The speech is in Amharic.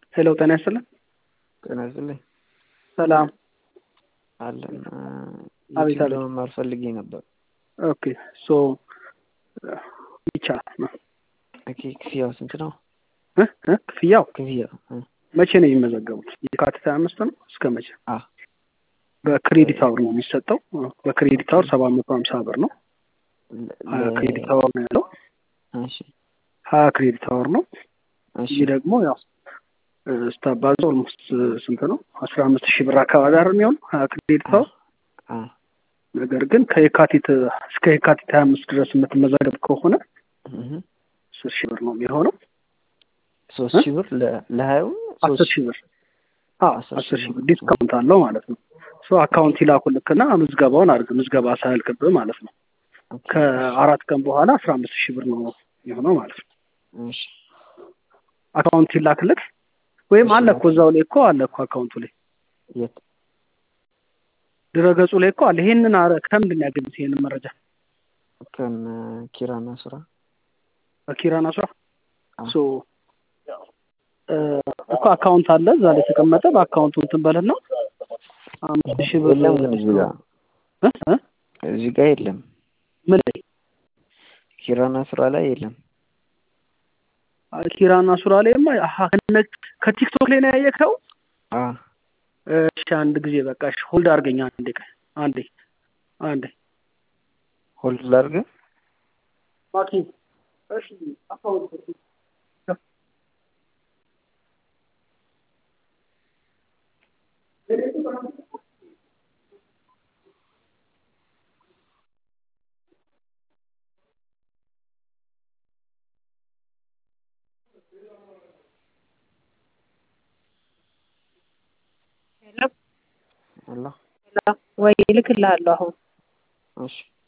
ሄሎ ጤና ይስጥልን። ጤና ይስጥልኝ። ሰላም አለን አቤት፣ ዩቲዩብ አቤት። ለመማር ፈልጌ ነበር። ኦኬ ሶ ይቻላል ነው ኦኬ ክፍያው ስንት ነው? እ እ ክፍያው ክፍያው እ መቼ ነው የሚመዘገቡት? የካቲት ሀያ አምስት ነው እስከ መቼ? አ በክሬዲት አወር ነው የሚሰጠው። በክሬዲት አወር ሰባት መቶ ሀምሳ ብር ነው። ለ- ሀያ ለ- ክሬዲት አወር ነው ያለው። እሺ ሀያ ክሬዲት አወር ነው። እሺ ይህ ደግሞ ያው እ ስታባዙ ኦልሞስት ስንት ነው? አስራ አምስት ሺህ ብር አካባቢ አይደል የሚሆነው ሀያ ክሬዲት አወር። አ ነገር ግን ከየካቲት እስከ የካቲት ሀያ አምስት ድረስ የምትመዘገብ ከሆነ እህ አስር ሺህ ብር ነው የሚሆነው። ሶስት ሺህ ብር ለ- ለሀያው አስር ሶስት ሺህ ብር አዎ አስር አስር ሺህ ሺህ ብር ብር። ዲስካውንት አለው ማለት ነው። ሶ አካውንት ይላኩልክና ምዝገባውን አድርግ። ምዝገባ ሳያልቅብህ ማለት ነው። ኦኬ፣ ከአራት ቀን በኋላ አስራ አምስት ሺህ ብር ነው የሆነው ማለት ነው። እሺ አካውንት ይላክልክ ወይም እሺ፣ አለ እኮ እዛው ላይ እኮ አለ እኮ አካውንቱ ላይ የት ድረገጹ ላይ እኮ አለ። ይሄንን አረ ከምንድን ነው ያገኙት ይሄንን መረጃ? ከነ ኪራና ስራ በኪራና ስራ አ ሶ እ እኮ አካውንት አለ እዛ ላይ የተቀመጠ በአካውንቱ እንትን በልና አምስት ሺህ ብር የለም ግን እዚህ ጋር እ እ እዚህ ጋር የለም። ምን ላይ ኪራና ስራ ላይ የለም። ኪራና ሱራ ላይማ አሀ ከነ- ከቲክቶክ ላይ ነው ያየከው? አ እሺ አንድ ጊዜ በቃ እሺ ሆልድ አድርገኝ አንዴ ቀ አንዴ አንዴ ሆልድ ላድርግ። ማኪ እሺ አካውንት ሄሎ አላ ሄሎ፣ ወይ እልክልሃለሁ አሁን እሺ